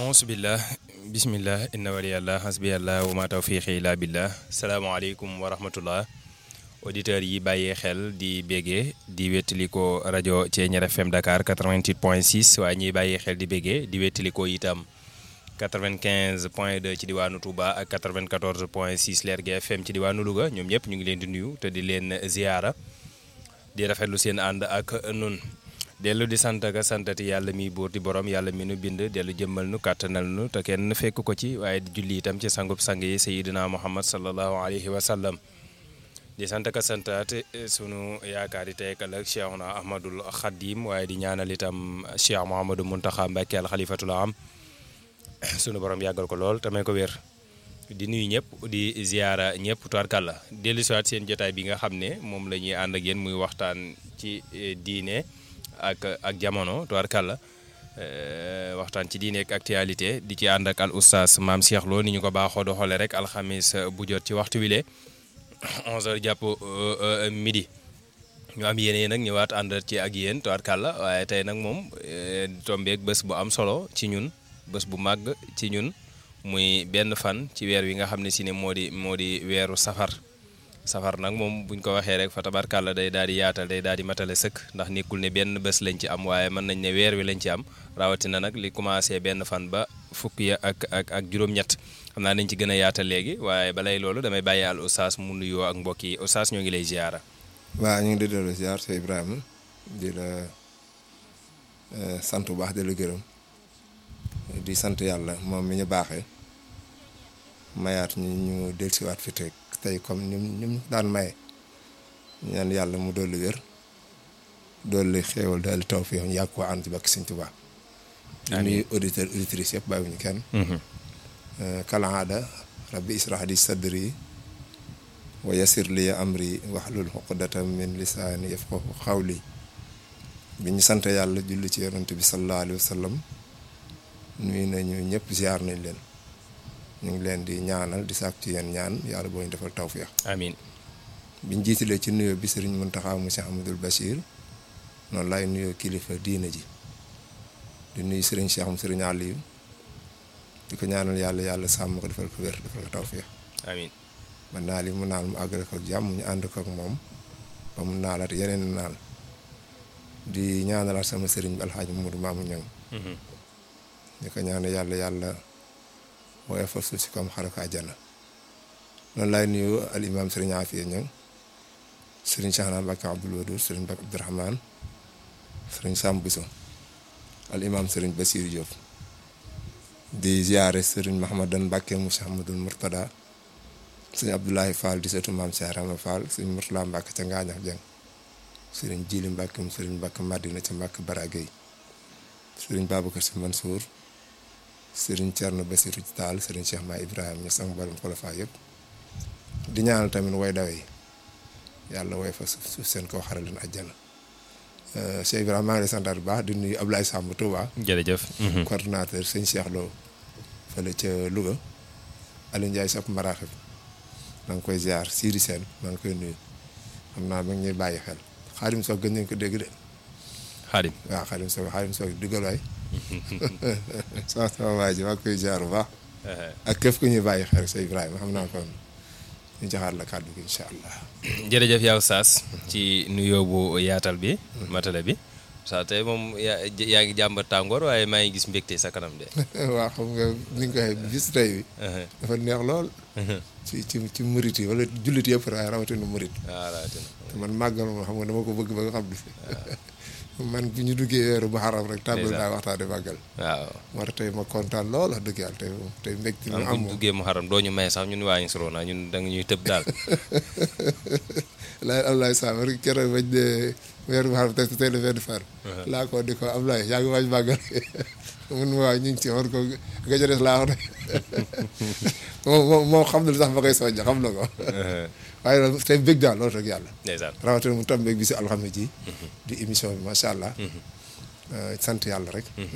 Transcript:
auzubillah bismillah inna waliyallah hasbiyallah wa ma tawfiqi illa billah salaamaaleykum wa rahmatullah auditeurs yi bàyyee xel di béggee di wettaliko rajo Thiéniere FM Dakar 88 point 6 waaye ñiy bàyyee xel di béggee di wettaliko itam 95 point 2 ci diwaanu Touba ak 94 point 6 Lergui FM ci diwaanu Louga ñoom ñëpp ñu ngi leen di nuyu te di leen ziyaara di rafetlu seen ànd ak nun dellu di sant ak santati yàlla mi buur di borom yàlla mi nu bind dellu jëmmal nu kàttanal nu te kenn fekk ko ci waaye di julli itam ci sangub sang yi sayidina muhammad sallallahu alayhi wa sallam di sant ak santaat sunu yaakaar yi tey ëllëg cheikhuna ahmadul xadim waaye di ñaanal itam cheikh mouhamadou muntaxa mbàkke al xalifatul am sunu borom yàggal ko lool te may ko wér di nuyu ñëpp di ziyaara ñëpp tubaarkàlla dellu siwaat seen jotaay bi nga xam ne moom la ñuy ànd ak yéen muy waxtaan ci diine ak ak jamono tubaarkàlla waxtaan ci diine ak actualité di ci ànd ak al oustaz maam Cheikh Lo ni ñu ko baaxoo doxalee rek alxamis bu jot ci waxtu wi le 11h jàpp midi ñu am yéene nag ñëwaat ànd ci ak yéen tubaarkàlla waaye tey nag moom tombeek bés bu am solo ci ñun bés bu màgg ci ñun muy benn fan ci weer wi nga xam ne si ne moo di moo di weeru safar safar nag moom buñ ko waxee rek fa tabarkàlla day daal di yaatal day daal di matale sëkk ndax nekkul ne benn bés lañ ci am waaye mën nañ ne weer wi lañ ci am rawatina nag li commencé benn fan ba fukk ya ak ak ak juróom-ñett xam naa nañ ci gën a yaatal léegi waaye balay loolu damay bàyyi al oustaz mu nuyoo ak mbokk yi oustaz ñoo ngi lay ziara. waaw ñu ngi di dellu ziar sa Ibrahima di la sant bu baax di la gërëm di sant yàlla moom mi ñu baaxee mayaat ñu ñu dellusiwaat fi teg tey comme ni ñu daan maye ñaan yàlla mu dolli wér dolli xéewal dolli tawfiix ñu yàgg koo ànd ci bakk Sëñ Tuubaa nuyu auditeur auditrice yëpp bàyyiwuñu kenn kalaada rabbi israh di sadri wa yasir li amri wahlul uqdatan min lisaani yafqahu qawli bi ñu sant yàlla julli ci yonent bi sallallahu alayhi wa sallam nuyu nañu ñëpp ziar nañ leen ñu ngi leen di ñaanal di sàkk ci yéen ñaan yàlla boo ñu defal tawféex. amiin biñ jiitalee ci nuyoo bi sëriñ Muntaxa mu Cheikh Amadou Bachir noonu laay nuyoo kilifa diina ji di nuyu sëriñ Cheikh mu sëriñ Aliou di ko ñaanal yàlla yàlla sàmm ko defal ko wér defal ko tawféex. amiin man naa li mu naal mu àggale ko ak jàmm ñu ànd ko ak moom ba mu naalaat yeneen naal di ñaanalaat sama sëriñ bi alxaaji Mamadou Mamou Niang di ko ñaanal yàlla yàlla. waaye fa suuf si comme xaraka àjjana noonu laay nuyu al imam sëriñ Afiya Ñang sëriñ Cheikhna Mbacke Abdoul Wadoud sëriñ Mbacke Abdourahmane sëriñ Sam Bousso al imam sëriñ Bassirou Diop di ziare sëriñ Mahamadan Mbacke mu Cheikh Ahmadoul Mourtada sëriñ Abdoulahi Fall di sëtu maam Cheikh Rama Fall sëriñ Mourtala Mbacke ca Ngaañax Jeng sëriñ Jili Mbacke mu sëriñ Mbacke Madina ca Mbacke Baragay sëriñ Babacar Si Mansour sëriñ Thierno Bassirou Tall sëriñ Cheikh Ma Ibrahima ñu sang mboolem xulafa yëpp di ñaanal tamit way dawe yi yàlla way fa suuf seen kaw xaral leen àjjana Cheikh Ibrahima maa ngi lay santaat bu baax di nuyu Ablaye Samb Touba. jërëjëf. coordonnateur sëñ Cheikh Lo fële ca Louga Aliou Ndiaye sopp maraaxib maa ngi koy ziar Sidi Sène maa ngi koy nuyu xam naa ma ngi ñuy bàyyi xel xaarim soog gën nañ ko dégg de. xaarim waaw xaarim soog xaarim soog diggal waay sama sama waay ji maa ngi koy ziar bu baax. ak képp ku ñuy bàyyi xel sa Ibrahima xam naa kon ñu joxaat la kàddu gi incha allah. jërëjëf yow Saas ci nuyoo bu yaatal bi. matale bi saa tey moom yaa yaa ngi jàmbat tàngoor waaye maa ngi gis mbégte sa kanam de. waaw xam nga ni nga ko waxee bis tey bi. dafa neex lool. ci ci ci murit yi wala jullit yëpp waaye rawatina murit. waaw rawatina. te man màggal moom xam nga dama ko bëgg ba nga xam ne. man bu ñu duggee weeru muharram rek tàmbali naa waxtaane màggal waaw moo tax tey ma kontaan lool wax dëgg yàlla tey moom tey mbégte mi am am bu ñu moom duggee muharram doo ñu may sax ñun waa ngi soroona ñun da nga ñuy tëb daal laay Ablaye Sam rek keroog bañ de weeru muharram tey tey la benn fan laa ko di ko Ablaye yaa ngi waaj màggal mun waaw ñu ngi ci war ko nga ca des laa wax de moom moom moom xam na lu tax ma koy soññ xam na ko waaye nag tey bëgg daal loolu rek yàlla ndeysaan rawatina mu tombeeg bi si alxames ji di émission bi macha allah sant yàlla rek